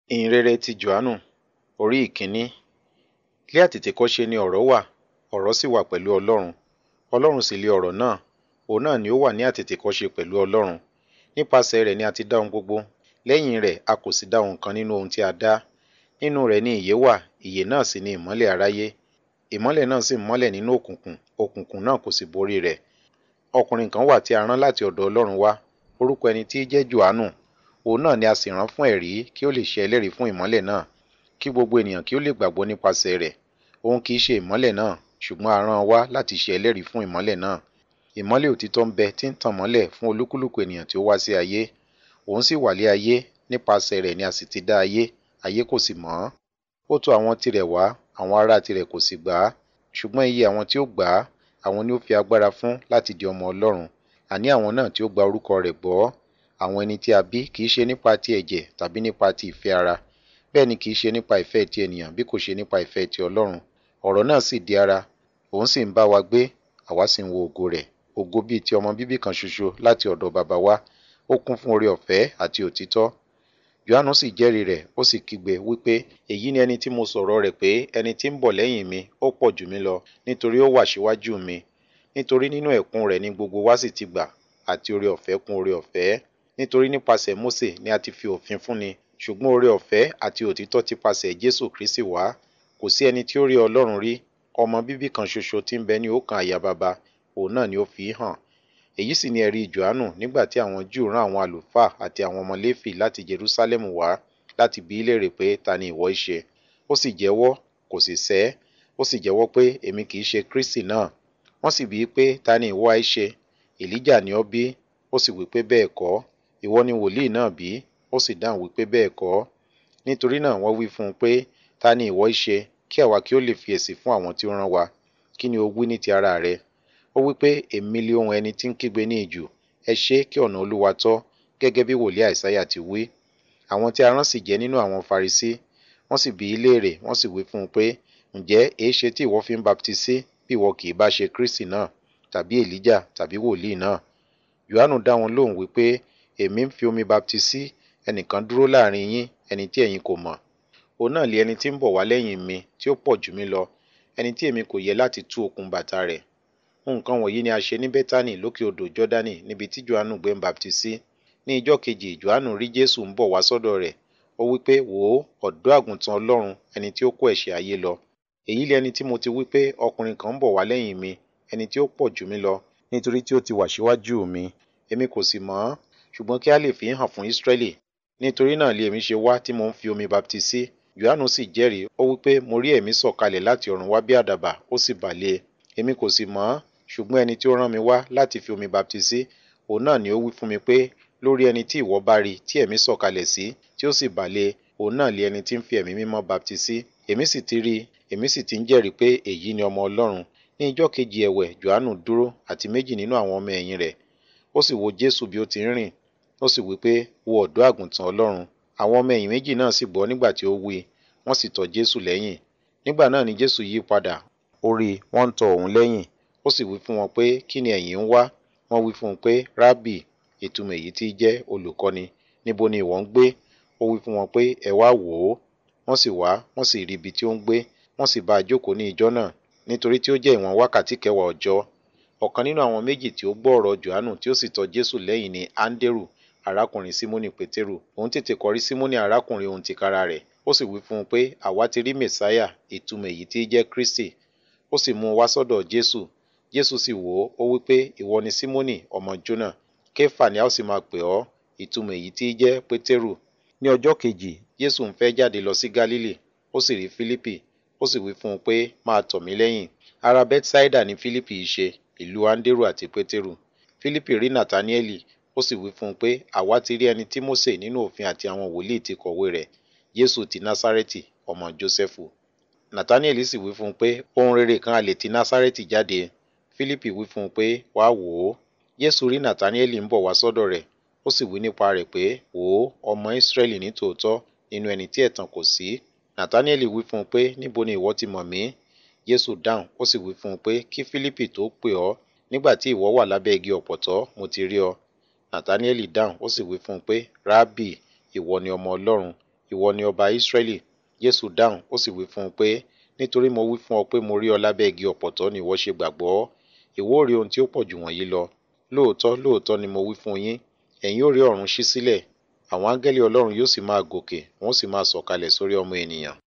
ìhìnrere ti Jòhánù orí ìkíní. Ní àtètèkọ́ṣe ni ọ̀rọ̀ wà, ọ̀rọ̀ sì wà pẹ̀lú Ọlọ́run. Ọlọ́run sì lé ọ̀rọ̀ náà, òun náà ni ó wà ní àtètèkọ́ṣe pẹ̀lú Ọlọ́run. Nípasẹ̀ rẹ̀ ni a ti dá ohun gbogbo, lẹ́yìn rẹ̀ a kò sì dá ohun kan nínú ohun tí a dá. Nínú rẹ̀ ni ìyè wà, ìyè náà sì ni ìmọ́lẹ̀ aráyé. Ìmọ́lẹ̀ náà sì ń mọ́lẹ̀ nínú òkùnkùn, òkùnkùn náà kò sì borí rẹ̀. Ọkùnrin kan wà tí a rán láti ọ̀dọ̀ Ọlọ́run wá, orúkọ ẹni tí í jẹ́ Jòhánù. Òun náà ni a sì rán fún ẹ̀rí kí ó lè ṣe ẹlẹ́rìí fún ìmọ́lẹ̀ náà, kí gbogbo ènìyàn kí ó lè gbàgbọ́ nípasẹ̀ rẹ̀. Òun kì í ṣe ìmọ́lẹ̀ náà, ṣùgbọ́n a rán wá láti ṣe ẹlẹ́rìí fún ìmọ́lẹ̀ náà. Ìmọ́lẹ̀ òtítọ́ ń bẹ tí ń tàn mọ́lẹ̀ fún olúkúlùkù ènìyàn tí ó wá sí ayé. Òun sì wà lé ayé, nípasẹ̀ rẹ̀ ni a sì ti dá ayé, ayé kò sì mọ̀ ọ́n. Ó tọ̀ àwọn tirẹ̀ wá, àwọn ará tirẹ̀ kò sì gbà á. Ṣùgbọ́n iye àwọn tí ó gbà á, àwọn ni ó fi agbára fún láti di ọmọ Ọlọ́run, àní àwọn náà tí ó gba orúkọ rẹ̀ gbọ́. Àwọn ẹni tí a bí kì í ṣe nípa ti ẹ̀jẹ̀ tàbí nípa ti ìfẹ́ ara, bẹ́ẹ̀ ni kì í ṣe nípa ìfẹ́ ti ènìyàn bí kò ṣe nípa ìfẹ́ ti Ọlọ́run. Ọ̀rọ̀ náà sì di ara, òun sì ń bá wa gbé, àwa sì ń wo ògo rẹ̀. Ògo bíi ti ọmọ bíbí kan ṣoṣo láti ọ̀dọ̀ baba wá. Ó kún fún oore ọ̀fẹ́ àti òtítọ́. Jòhánù sì jẹ́rìí rẹ̀, ó sì kígbe wípé, èyí ni ẹni tí mo sọ̀rọ̀ rẹ̀ pé ẹni tí ń bọ̀ lẹ́yìn mi, ó pọ̀ jù mí lọ, nítorí ó wà síwájú mi. Nítorí nínú ẹ̀kún rẹ̀ ni gbogbo wa sì ti gbà, àti oore ọ̀fẹ́ kún oore ọ̀fẹ́. Nítorí nípasẹ̀ Mósè ni a ti fi òfin fúnni, ṣùgbọ́n oore ọ̀fẹ́ àti òtítọ́ ti pasẹ̀ Jésù Kristi wá. Kò sí ẹni tí ó rí Ọlọ́run rí, ọmọ bíbí kan ṣoṣo tí ń bẹ ní òòkan àyà baba, òun náà ni ó fi í hàn. Èyí sì ni ẹ̀rí Jòhánù nígbà tí àwọn Júù rán àwọn àlùfáà àti àwọn ọmọ Léfì láti Jerúsálẹ́mù wá láti bi í léèrè pé ta ni ìwọ í ṣe. Ó sì jẹ́wọ́, kò sì sẹ́, ó sì jẹ́wọ́ pé èmi kì í ṣe Kristi náà. Wọ́n sì bi í pé ta ni ìwọ í ṣe? Èlíjà ni ọ́ bí? Ó sì wí pé bẹ́ẹ̀ kọ́. Ìwọ ni wòlíì náà bí? Ó sì dáhùn wípé bẹ́ẹ̀ kọ́. Nítorí náà wọ́n wí fún un pé ta ni ìwọ í ṣe? Kí àwa kí ó lè fi èsì fún àwọn tí ó rán wa. Kí ni o wí ní ti ara rẹ? Ó wí pé èmi li ohùn ẹni tí ń kígbe ní ijù, ẹ ṣé kí ọ̀nà Olúwa tọ́, gẹ́gẹ́ bí wòlíì Àìsáyà ti wí. Àwọn tí a rán sì jẹ́ nínú àwọn Farisí. Wọ́n sì bi í léèrè, wọ́n sì wí fún un pé, ǹjẹ́ èéṣe tí ìwọ fi ń baptisí bí ìwọ kì í bá ṣe Kristi náà, tàbí Èlíjà, tàbí wòlíì náà? Jòhánù dá wọn lóhùn wípé, èmi ń fi omi baptisí, ẹnìkan dúró láàrin yín, ẹni tí ẹ̀yin kò mọ̀. Òun náà li ẹni tí ń bọ̀ wá lẹ́yìn mi, tí ó pọ̀ jù mí lọ, ẹni tí èmi kò yẹ láti tú okùn bàtà rẹ̀. Nǹkan wọ̀nyí ni a ṣe ní Bẹ́tánì lókè odò Jọ́dánì níbi tí Jòhánù gbé ń baptisí. Ní ijọ́ kejì Jòhánù rí Jésù ń bọ̀ wá sọ́dọ̀ rẹ̀. Ó wí pé, wò ó, ọ̀dọ́ àgùntàn Ọlọ́run, ẹni tí ó kó ẹ̀ṣẹ̀ ayé lọ. Èyí li ẹni tí mo ti wí pé ọkùnrin kan ń bọ̀ wá lẹ́yìn mi, ẹni tí ó pọ̀ jù mí lọ, nítorí tí ó ti wà síwájú mi. Èmi kò sì mọ̀ ọ́n, ṣùgbọ́n kí a lè fi í hàn fún Ísírẹ́lì. Nítorí náà li èmi ṣe wá tí mo ń fi omi baptisí. Jòhánù sì jẹ́rìí, ó wí pé mo rí ẹ̀mí sọ̀kalẹ̀ láti ọ̀run wá bí àdàbà, ó sì bà lé e. Èmi kò sì mọ̀ ọ́n, ṣùgbọ́n ẹni tí ó rán mi wá láti fi omi baptisí, òun náà ni ó wí fún mi pé, lórí ẹni tí ìwọ bá rí tí ẹ̀mí sọ̀kalẹ̀ sí, tí ó sì bà lé e, òun náà li ẹni tí ń fi ẹ̀mí mímọ́ baptisí. Èmi sì ti rí i, èmi sì ti ń jẹ́rìí pé èyí ni ọmọ Ọlọ́run. Ní ijọ́ kejì ẹ̀wẹ̀ Jòhánù dúró àti méjì nínú àwọn ọmọ ẹ̀yìn rẹ̀. Ó sì wo Jésù bí ó ti ń rìn, ó sì wí pé, wo ọ̀dọ́ àgùntàn Ọlọ́run. Àwọn ọmọ ẹ̀yìn méjì náà sì gbọ́ nígbà tí ó wí i, wọ́n sì tọ Jésù lẹ́yìn. Nígbà náà ni Jésù yí padà, ó rí i, wọ́n ń tọ òun lẹ́yìn. Ó sì wí fún wọn pé, kí ni ẹ̀yin ń wá? Wọ́n wí fún un pé, Rábì, ìtumọ̀ èyí tí í jẹ́ olùkọ́ni, níbo ni ìwọ ń gbé? Ó wí fún wọn pé, ẹ wá wò ó. Wọ́n sì wá, wọ́n sì rí ibi tí ó ń gbé, wọ́n sì bá a jókòó ní ijọ́ náà, nítorí tí ó jẹ́ ìwọ̀n wákàtí kẹwàá ọjọ́. Ọ̀kan nínú àwọn méjì tí ó gbọ́ ọ̀rọ̀ Jòhánù tí ó sì tọ Jésù lẹ́yìn ni Áńdérù, arákùnrin Símónì Pétérù. Òun tètè kọrí Símónì arákùnrin òun tìkára rẹ̀. Ó sì wí fún un pé, àwa ti rí Mèsáyà, ìtumọ̀ èyí tí í jẹ́ Kristi. Ó sì mú un wá sọ́dọ̀ Jésù. Jésù sì wò ó, ó wí pé, ìwọ ni Símónì ọmọ Jónà. Kéfà ni a ó sì máa pè ọ́, ìtumọ̀ èyí tí í jẹ́ Pétérù. Ní ọjọ́ kejì, Jésù ń fẹ́ jáde lọ sí Gálílì. Ó sì rí Fílípì. Ó sì wí fún un pé, máa tọ̀ mí lẹ́yìn. Ará Bẹ́tísáídà ni Fílípì í ṣe, ìlú Áńdérù àti Pétérù. Fílípì rí Nàtáníẹ́lì. Ó sì wí fún un pé, àwa ti rí ẹni tí Mósè nínú òfin àti àwọn wòlíì ti kọ̀wé rẹ̀, Jésù ti Násárẹ́tì, ọmọ Jósẹ́fù. Nàtáníẹ́lì sì wí fún un pé, ohun rere kan a lè ti Násárẹ́tì jáde. Fílípì wí fún un pé, wá wò ó. Jésù rí Nàtáníẹ́lì ń bọ̀ wá sọ́dọ̀ rẹ̀. Ó sì wí nípa rẹ̀ pé, wò ó, ọmọ Ísírẹ́lì ní tòótọ́, nínú ẹni tí ẹ̀tàn kò sí. Nàtáníẹ́lì wí fún un pé, níbo ni ìwọ ti mọ̀ mí? Jésù dáhùn, ó sì wí fún un pé, kí Fílípì tó pè ọ́, nígbà tí ìwọ wà lábẹ́ igi ọ̀pọ̀tọ́, mo ti rí ọ. Nàtáníẹ́lì dáhùn, ó sì wí fún un pé, Rábì, ìwọ ni ọmọ Ọlọ́run, ìwọ ni ọba Ísírẹ́lì Jésù dáhùn ó sì wí fún un pé nítorí mo wí fún ọ pé mo rí ọ lábẹ́ igi ọ̀pọ̀tọ́ ni ìwọ ṣe gbàgbọ́ ìwọ ó rí ohun tí ó pọ̀ jù wọ̀nyí lọ lóòótọ́ lóòótọ́ ni mo wí fún yín ẹ̀yin ó rí ọ̀run ṣí sílẹ̀ àwọn áńgẹ́lì Ọlọ́run yóò sì máa gòkè wọ́n sì máa sọ̀kalẹ̀ sórí ọmọ ènìyàn